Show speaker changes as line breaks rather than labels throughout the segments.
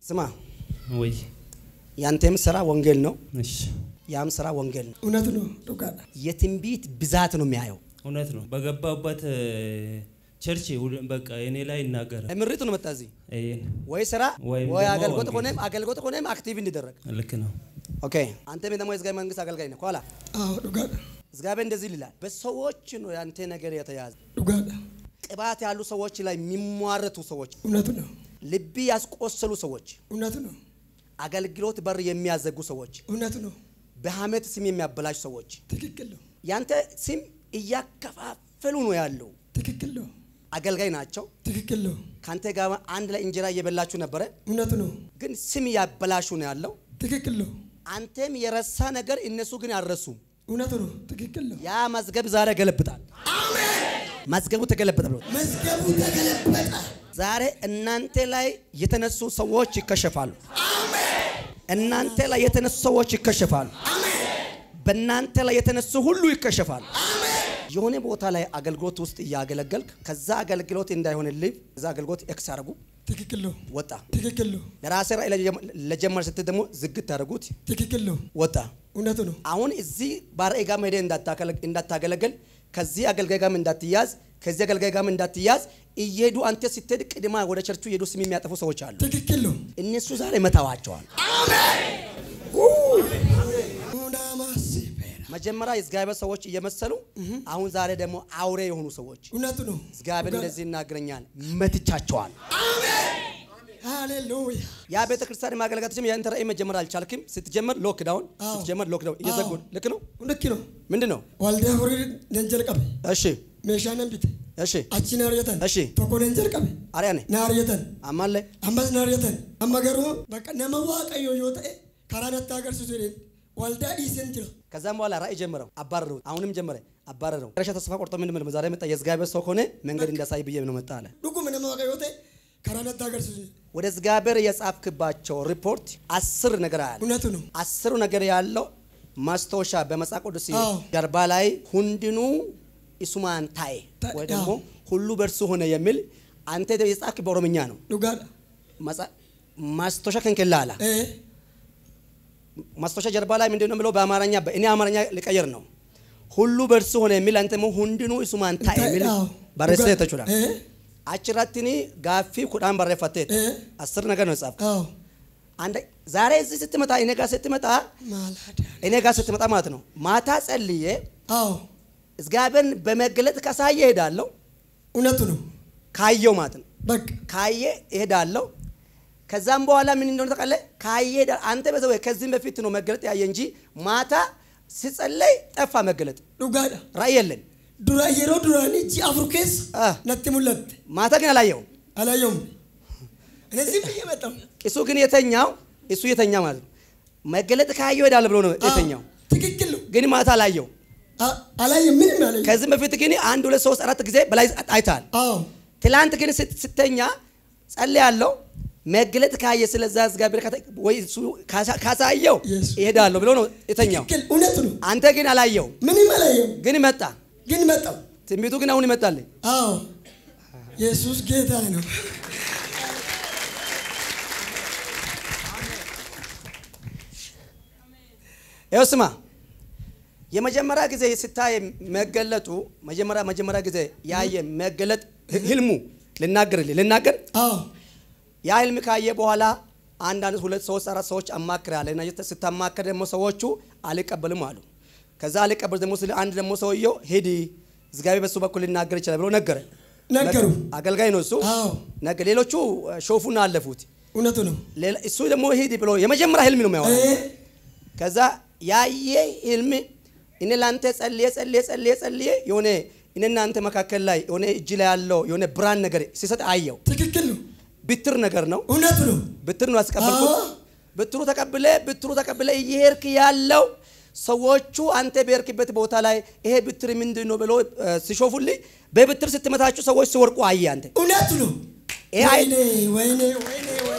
ስማ
ወይ
ያንተም ስራ ወንጌል ነው፣
እሺ፣
ያም ስራ ወንጌል ነው።
እውነት ነው ዱጋዳ
የትንቢት ብዛት ነው የሚያየው።
እውነት ነው። በገባበት ቸርች ሁሉ- በቃ እኔ ላይ ይናገራል።
ምሪቱ ነው መጣ እዚህ
ይሄን
ወይ ስራ
ወይም
ወይ
ደግሞ
አገልግሎት
ወንጌል።
ሆነም አገልግሎት ሆነም አክቲቭ እንዲደረግ
ልክ ነው።
ኦኬ። አንተም ደግሞ የእግዚአብሔር መንግስት አገልጋይ ነህ። ኋላ
አዎ ዱጋዳ
እግዚአብሔር እንደዚህ ይላል፣ በሰዎች ነው ያንተ ነገር የተያዘ።
ዱጋዳ
ቅባት ያሉ ሰዎች ላይ የሚሟረቱ ሰዎች፣
እውነት ነው
ልብ ያስቆሰሉ ሰዎች፣
እውነት ነው
አገልግሎት በር የሚያዘጉ ሰዎች፣
እውነት ነው
በሐሜት ስም የሚያበላሹ ሰዎች
ትክክል ነው
ያንተ ስም እያከፋፈሉ ነው ያለው።
ትክክል ነው
አገልጋይ ናቸው።
ትክክል ነው
ካንተ ጋር አንድ ላይ እንጀራ እየበላችሁ ነበረ፣
እውነት ነው
ግን ስም እያበላሹ ነው ያለው።
ትክክል ነው
አንተም የረሳ ነገር እነሱ ግን አልረሱም።
እውነት ነው ትክክል ነው
ያ መዝገብ ዛሬ ገለብጣል። መዝገቡ ተገለበጠ ብሎ
መዝገቡ ተገለበጠ
ዛሬ እናንተ ላይ የተነሱ ሰዎች ይከሸፋሉ። እናንተ ላይ የተነሱ ሰዎች ይከሸፋሉ። በእናንተ ላይ የተነሱ ሁሉ ይከሸፋሉ። የሆነ ቦታ ላይ አገልግሎት ውስጥ እያገለገልክ ከዛ አገልግሎት እንዳይሆንልህ እዛ አገልግሎት ኤክስ አድርጉ
ትክክል ነው
ወጣ።
ትክክል ነው
ለራሴ ራእይ ለጀመ- ለጀመር ስትል ደግሞ ዝግት ታደርጉት
ትክክል ነው
ወጣ።
እውነት ነው
አሁን እዚህ ባርኤ ጋር ሄደህ እንዳታከለ- እንዳታገለግል ከዚህ አገልጋይ ጋርም እንዳትያዝ ከዚህ አገልጋይ ጋርም እንዳትያዝ እየሄዱ አንተ ስትሄድ ቅድማ ወደ ቸርቹ እየሄዱ ስም የሚያጠፉ ሰዎች አሉ።
ትክክል ነው
እነሱ ዛሬ መታዋቸዋል።
ኡናማሲፔራ
መጀመሪያ የእግዚአብሔር ሰዎች እየመሰሉ አሁን ዛሬ ደግሞ አውሬ የሆኑ ሰዎች
እውነት ነው
እግዚአብሔር እንደዚህ ይናገረኛል፣ መትቻቸዋል።
ሃሌሉያ
ያ ቤተ ክርስቲያን ማገልጋቶችም ያንተ ራእይ መጀመር አልቻልክም። ስትጀምር ሎክዳውን
አዎ።
ስትጀምር ሎክዳውን እየዘጉ
አዎ።
ልክ ነው።
ልክ ነው
ምንድን ነው?
ዋልዳ ሆሪ ነንጀል ቀበ
እሺ
ሜሻ ነንቢት
እሺ
አቺ ናርየተን
እሺ
ቶኮ ነንጀል ቀበ
አርያኔ
ናርየተን
አማለ
ammas naariyatan amma garuu bakka nama waaqayyo yoo ta'e karaa natti agarsiisu jedheen waldaa dhiiseen jira
ከዛም በኋላ ራእይ ጀመረው፣ አባረረው። አሁንም ጀመረ፣ አባረረው። ረሻ ተስፋ ቆርጦ ምን ምን ዛሬ መጣ። የእግዚአብሔር ሰው ከሆነ መንገድ እንዳሳይ ብዬ ነው መጣ አለ።
dhuguma nama waaqayyo yoo ta'e karaa natti agarsiisu jedhe
ወደ እግዚአብሔር የጻፍክባቸው ሪፖርት አስር ነገር አለ።
እውነቱ ነው
አስሩ ነገር ያለው ማስታወሻ በመጽሐፍ ቅዱስ
አዎ።
ጀርባ ላይ ሁንድኑ ኢሱማን ታይ
ታ-
ወይ ደግሞ
አዎ።
ሁሉ በእርሱ ሆነ የሚል አንተ የጻፍክ በኦሮምኛ ነው።
dhugaadha
መጽሐ- ማስታወሻ ከንክላ አላ
ee
ማስታወሻ ጀርባ ላይ ምንድን ነው ብለው በአማርኛ እኔ አማርኛ ሊቀየር ነው። ሁሉ በእርሱ ሆነ የሚል አንተ ደግሞ ሁንድኑ ኢሱማን ታይ የሚል
አዎ።
ባረሰ
dhugaa-
ተቹላ
ee
አችራትኒ ጋፊ ኩዳን በረፈቴ
ee
አስር ነገር ነው የጻፍክ።
አዎ
አንደ ዛሬ እዚህ ስትመጣ እኔ ጋር ስትመጣ
ማላዳ
እኔ ጋር ስትመጣ ማለት ነው ማታ ጸልዬ
አዎ
እግዚአብሔርን በመገለጥ ካሳየ እሄዳለሁ።
እውነቱ ነው
ካየው ማለት ነው
በቃ
ካየ እሄዳለሁ። ከዛም በኋላ ምን እንደሆነ ታውቃለህ? ካየ እሄዳለሁ። አንተ በሰው ከዚህም በፊት ነው መገለጥ ያየ እንጂ ማታ ሲጸለይ ጠፋ መገለጥ፣
dhugaadha
ራእይ የለን።
dura yeroo duraanii ji'a afur keessa
Ah.
natti mul'atte
ማታ ግን አላየውም።
አላየውም እኔ ዝም ብዬ መጣሁ
እሱ ግን የተኛው እሱ የተኛ ማለት ነው መገለጥ ካየው እሄዳለሁ ብሎ ነው የተኛው፣
ትክክል ነው
ግን ማታ አላየው።
አ- አላየም ምንም አላየም
ከዚህም በፊት ግን አንድ ሁለት ሶስት አራት ጊዜ በላይ አይተሃል።
አዎ
ትላንት ግን ስት- ስተኛ ጸልያለሁ መገለጥ ካየ ስለዛ እግዚአብሔር ካታ- ወይ እሱ ካሳ- ካሳየው
Yes.
ይሄዳለሁ ብሎ ነው የተኛው።
ትክክል እውነቱ ነው
አንተ ግን አላየው፣
ምንም አላየም
ግን መጣ።
ግን መጣሁ
ትንቢቱ ግን አሁን ይመጣልኝ።
አዎ ኢየሱስ ጌታ ነው
ይኸው ስማ፣ የመጀመሪያ ጊዜ ስታይ መገለጡ መጀመሪያ መጀመሪያ ጊዜ ያየ መገለጥ ህልሙ ልናገርልህ ልናገር
አዎ
ያ ህልም ካየ በኋላ አንዳንድ ሁለት ሶስት አራት ሰዎች አማክራለሁ እና ስታማከር ደግሞ ሰዎቹ አልቀበልም አሉ። ከዛ አልቀበል ደግሞ ስለ አንድ ደግሞ ሰውየው ሂድ እግዚአብሔር በሱ በኩል ሊናገር ይችላል ብሎ ነገረ።
ነገሩ
አገልጋይ ነው እሱ
አዎ
ነገ ሌሎቹ ሾፉና አለፉት።
እውነቱ ነው
ሌላ- እሱ ደግሞ ሂድ ብሎ የመጀመሪያ ህልም ነው የሚያወራ።
እ
ከዛ ያየ ህልም እኔ ለአንተ ጸልዬ ጸልዬ ጸልዬ ጸልዬ የሆነ እኔ እናንተ መካከል ላይ የሆነ እጅ ላይ ያለው የሆነ ብርሃን ነገር ሲሰጥ አየው።
ትክክል ነው
ብትር ነገር ነው
እውነቱ ነው
ብትር ነው ያስቀበልኩት።
አዎ።
ብትሩ ተቀብለ ብትሩ ተቀብለ እየሄድክ ያለው ሰዎቹ አንተ በሄድክበት ቦታ ላይ ይሄ ብትር ምንድን ነው ብሎ እ፣ ሲሾፉልኝ በብትር ስትመታችሁ ሰዎች ሲወርቁ አየ አንተ
እውነቱ ነው
ይሄ አይ-
ወይኔ ወይኔ ወይኔ ወይኔ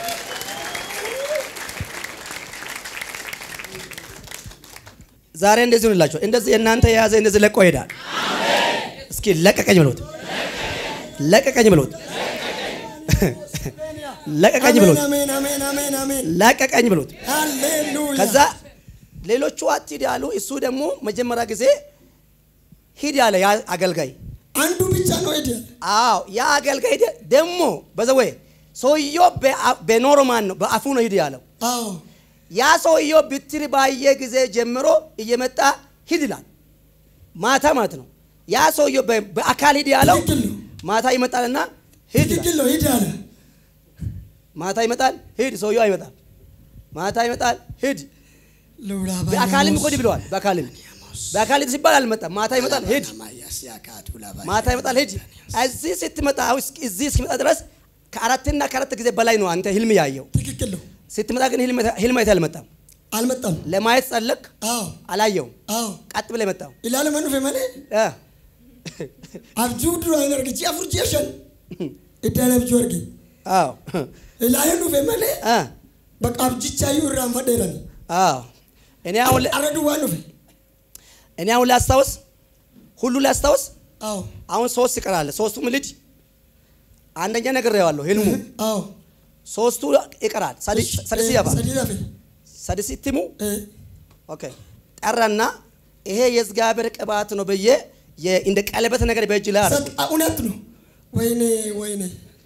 ዛሬ እንደዚህ ሆንላችሁ። እንደዚህ እናንተ የያዘ እንደዚህ ለቆ ይሄዳል። እስኪ ለቀቀኝ ብሎት ለቀቀኝ ብሎት ለቀቀኝ ብሎት
አሜን አሜን አሜን አሜን አሜን
ለቀቀኝ ብሎት
ሃሌሉያ
ከዛ ሌሎቹ አትሂድ ያሉ፣ እሱ ደግሞ መጀመሪያ ጊዜ ሂድ ያለ ያ አገልጋይ
አንዱ ብቻ ነው ሄደ
አዎ ያ አገልጋይ ደ- ደግሞ በዘወይ ሰውየው በአ- በኖርማን ነው በአፉ ነው ሂድ ያለው።
አዎ
ያ ሰውየው ብትር ባየ ጊዜ ጀምሮ እየመጣ ሂድ ይላል። ማታ ማለት ነው። ያ ሰውየው በ- በአካል ሂድ ያለው
ትክክል ነው
ማታ ይመጣልና ሂድ ይላል።
ትክክል ነው ሂድ አለ
ማታ ይመጣል ሂድ፣ ሰውየው አይመጣም። ማታ ይመጣል ሂድ።
ሉላ
በአካልም እኮ ሂድ ብለዋል። በአካልም በአካል ሂድ ሲባል አልመጣም። ማታ ይመጣል ሂድ ማታ ይመጣል ሂድ። እዚህ ስትመጣ አሁን እስኪ- እዚህ እስኪመጣ ድረስ ከአራትና ከአራት ጊዜ በላይ ነው አንተ ህልም ያየው።
ትክክል ነው
ስትመጣ ግን ህልም ህልም አይተህ አልመጣም።
አልመጣም
ለማየት ጸለቅ
አዎ
አላየውም።
አዎ
ቀጥ ብለህ መጣው።
ilaala man dhufe malee
እ
abjuu duraan hin arge ji'a afur ji'a shan iddaan abjuu arge
አዎ
ilaaleen dhufe malee
እ
bakka abjichaayyuu irraan fadheerani
አዎ እኔ አሁን ለ-
arra duwwaan dhufe
እኔ አሁን ላስታውስ ሁሉ ላስታውስ
አዎ
አሁን ሶስት ይቀራል። ሶስቱም ልጅ አንደኛ ነግሬዋለሁ ህልሙ
አዎ
ሶስቱ ይቀራል። ሰዲ- ሰዲስ
Eh,
ያባ
sadii hafe
ሰዲስ ትሙ
Eh,
ኦኬ ጠራና ይሄ የእግዚአብሔር ቅባት ነው ብዬ የ- እንደ ቀለበት ነገር በእጅ ላይ አደረኩ።
sad- ah, እውነት ነው ወይኔ ወይኔ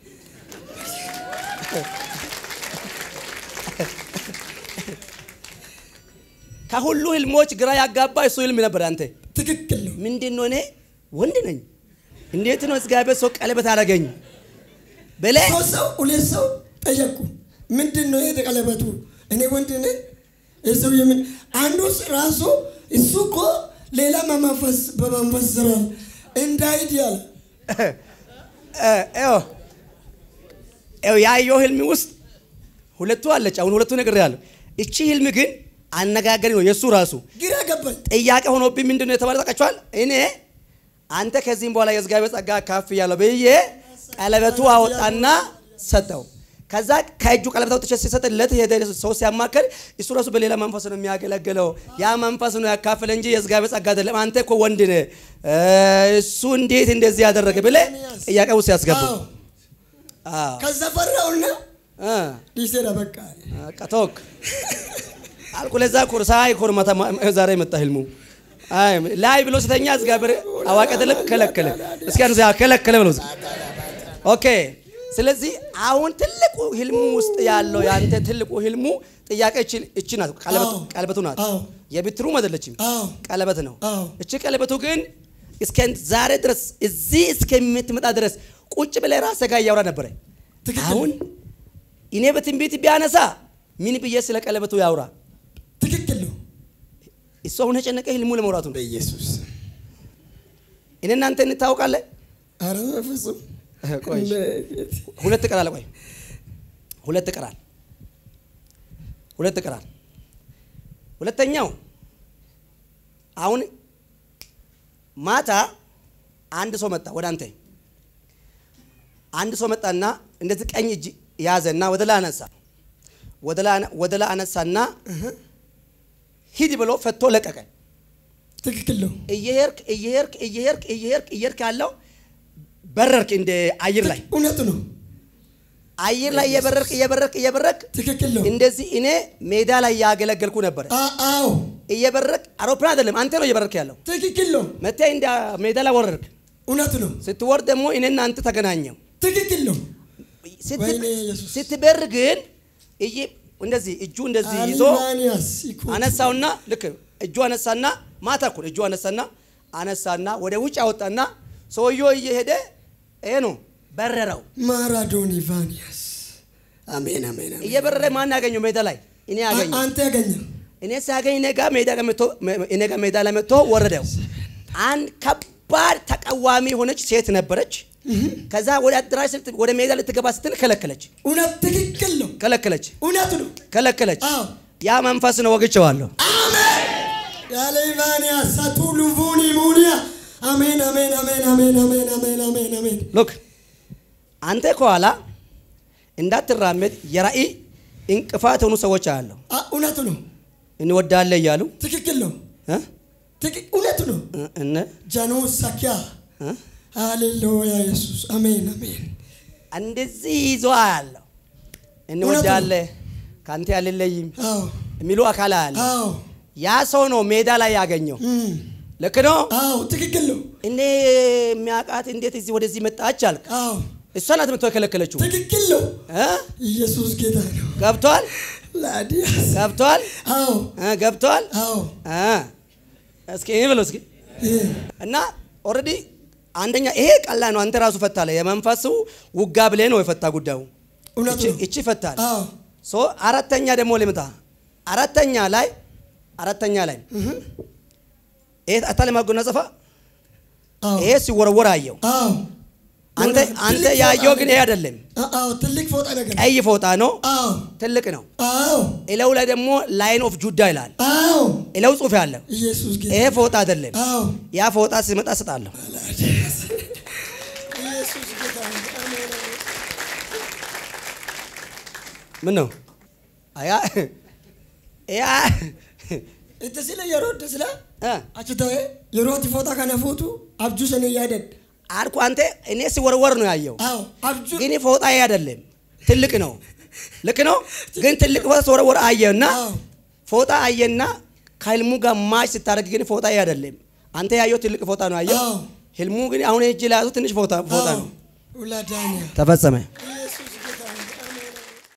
ከሁሉ ህልሞች ግራ ያጋባ እሱ ህልም ነበር። አንተ
ትክክል ነው
ምንድን ነው? እኔ ወንድ ነኝ፣ እንዴት ነው እግዚአብሔር ሰው ቀለበት አደረገኝ ብለህ
ሶስት ሰው ሁለት ሰው ጠየቁ ምንድን ነው ይሄ ቀለበቱ እኔ ወንድ ነኝ ይህ ሰው የምን አንዱ ራሱ እሱ እኮ ሌላ በመንፈስ በመንፈስ ስራል እንዳይድ ያለ
ይኸው ይኸው ያየው ህልም ውስጥ ሁለቱ አለች። አሁን ሁለቱ ነገር ያለው እቺ ህልም ግን አነጋገሪ ነው የእሱ ራሱ
ግራ ገባኝ
ጥያቄ ሆኖብኝ ምንድን ነው የተባለ ታውቃችኋል? እኔ አንተ ከዚህም በኋላ የእግዚአብሔር ጸጋ ካፍ ያለው ብዬ ቀለበቱ አወጣና ሰጠው። ከዛ ከእጁ ቀለበት አውጥቼ ሲሰጥለት ሄደ ሰው ሲያማከል እሱ ራሱ በሌላ መንፈስ ነው የሚያገለግለው። ያ መንፈስ ነው ያካፍለ እንጂ የእግዚአብሔር ጸጋ አይደለም። አንተ እኮ ወንድ ነህ፣ እ፣ እሱ እንዴት እንደዚህ ያደረገ ብለህ ጥያቄ ውስጥ ያስገቡ።
አዎ
አዎ
ከዛ ፈራውና
እ፣
ዲሴራ በቃ
በቃ ተወክ አልኩ። ለዛ እኮ ነው ሳይ እኮ ነው ማታ ዛሬ መጣ ህልሙ። አይ ላይ ብሎ ስተኛ እግዚአብሔር አዋቂ አይደለም ከለከለ። እስኪ አንተ ከለከለ ብሎ ኦኬ። ስለዚህ አሁን ትልቁ ህልሙ ውስጥ ያለው ያንተ ትልቁ ህልሙ ጥያቄ እቺ እቺ ናት። ቀለበቱ
አዎ።
ቀለበቱ ናት።
አዎ።
የብትሩ አይደለችም፣
አዎ
ቀለበት ነው።
አዎ።
እቺ ቀለበቱ ግን እስከ ዛሬ ድረስ እዚህ እስከምትመጣ ድረስ ቁጭ ብለህ ራስህ ጋር እያወራ ነበረ።
ትክክል
አሁን እኔ በትንቢት ቢያነሳ ምን ብዬ ስለ ቀለበቱ ያውራ?
ትክክል ነው
እሱ አሁን የጨነቀ ህልሙ ለመውራቱ ነው።
በኢየሱስ
እኔ እናንተ እንታወቃለን።
አረ በፍጹም
ቆይ ሁለት ቀራል። ቆይ ሁለት ቀራል። ሁለት ቀራል። ሁለተኛው አሁን ማታ አንድ ሰው መጣ ወደ አንተ። አንድ ሰው መጣና እንደዚህ ቀኝ እጅ ያዘና ወደ ላይ አነሳ። ወደ ላይ አነ- ወደ ላይ አነሳና ሂድ ብሎ ፈቶ ለቀቀ።
ትክክል ነው
እየሄድክ እየሄድክ እየሄድክ እየሄድክ እየሄድክ ያለው በረርክ እንደ አየር ላይ
እውነት ነው
አየር ላይ እየበረርክ እየበረርክ እየበረርክ
ትክክል ነው
እንደዚህ እኔ ሜዳ ላይ ያገለገልኩ ነበረ።
አ- አዎ
እየበረርክ አውሮፕላን አይደለም አንተ ነው እየበረርክ ያለው።
ትክክል ነው
መቴ እንደ ሜዳ ላይ ወረርክ።
እውነት ነው
ስትወርድ ደግሞ እኔና አንተ ተገናኘው።
ትክክል ነው
ስት-
ወይኔ ኢየሱስ።
ስትበር ግን እይ እንደዚህ እጁ እንደዚህ ይዞ
አሊማንያስ ይኩ
አነሳውና ልክ እጁ አነሳና ማታ እኮ ነው እጁ አነሳና አነሳና ወደ ውጭ አወጣና ሰውየው እየሄደ ይሄ ነው በረረው።
ማራዶኒ ቫኒያስ አሜን አሜን አሜን
እየበረረ ማን ያገኘው ሜዳ ላይ እኔ
አ-
ያገኘው
አንተ ያገኘ
እኔ ሲያገኝ እኔ ጋር ሜዳ ጋር መጥቶ እኔ ጋር ሜዳ ላይ መጥቶ ወረደው። አንድ ከባድ ተቃዋሚ የሆነች ሴት ነበረች። ከዛ ወደ አዳራሽ ስት- ወደ ሜዳ ልትገባ ስትል ከለከለች
እውነት ትክክል ነው
ከለከለች
እውነት ነው
ከለከለች።
አዎ
ያ መንፈስ ነው ወግቼዋለሁ።
ያሌቫኒያ ሳቱሉ ቡኒ ሙኒያ አሜን አሜን አሜን አሜን አሜን አሜን አሜን አሜን
ሉክ አንተ ከኋላ እንዳትራመድ የራእይ እንቅፋት የሆኑ ሰዎች አያለሁ።
አ- እውነት ነው
እንወዳለን እያሉ
ትክክል ነው
እ?
ትክክል እውነት ነው
እ- እነ
ጃኖ ሳኪያ
እ?
ሃሌሉያ ኢየሱስ አሜን አሜን
እንደዚህ ይዞ አያለሁ። እንወዳለን ከአንተ አልለይም
አዎ
የሚሉ አካል አለ።
አዎ
ያ ሰው ነው ሜዳ ላይ ያገኘው።
እም፣
ልክ ነው።
አዎ ትክክል ነው።
እኔ የሚያውቃት እንዴት እዚህ ወደዚህ መጣች አልክ።
አዎ
እሷ ናት መጥቶ የከለከለችው
ትክክል ነው።
እ?
ኢየሱስ ጌታ ነው።
ገብቷል
ላዲያስ
ገብቷል
አዎ
እ? ገብቷል
አዎ
እ? እስኪ ይህ ብሎ እስኪ
እ፣
እና ኦልሬዲ አንደኛ ይሄ ቀላል ነው። አንተ ራሱ ፈታለ የመንፈሱ ውጋ ብለህ ነው የፈታ ጉዳዩ
እውነት
እቺ-
ነው።
እቺ ፈታል።
አዎ
ሶ አራተኛ ደግሞ ልምጣ። አራተኛ ላይ አራተኛ ላይ ይሄ አታለ ማጎናጸፋ
አዎ
ይሄ ሲወረወር አየው።
አዎ
አንተ
ትልቅ
አንተ
ፎጣ
ያየው
ነው።
ግን ይሄ አይደለም።
አዎ ትልቅ ፎጣ ነገር
ቀይ ፎጣ ነው፣
አዎ
ትልቅ ነው።
አዎ
እለው ላይ ደግሞ ላይን ኦፍ ጁዳ ይላል።
አዎ
እለው ጽሑፍ ያለው
ኢየሱስ ጌታ
ይሄ ፎጣ አይደለም።
አዎ
ያ ፎጣ ሲመጣ ስጣለሁ።
ኢየሱስ ጌታ ነው። አሜን።
ምን ነው አያ ያ
itti sila yeroo itti sila
እ
achi ta'e yeroo ati foota kana fuutu abjuu sana yaadadha.
አልኩ አንተ እኔ ሲወረወር ነው ያየው።
Awo abjuu
ግን ፎጣ ይሄ አይደለም፣ ትልቅ ነው። ልክ ነው። ግን ትልቅ ፎጣ ሲወረወር አየና
አዎ
ፎጣ አየና ከህልሙ ጋር ማች ስታደርግ ግን ፎጣ ይሄ አይደለም። አንተ ያየው ትልቅ ፎጣ ነው ያየው።
አዎ
ህልሙ ግን አሁን እጅ ላይ ያዙ ትንሽ ፎጣ ፎጣ
አዎ
ነው።
ulaadaaniya
ተፈጸመ።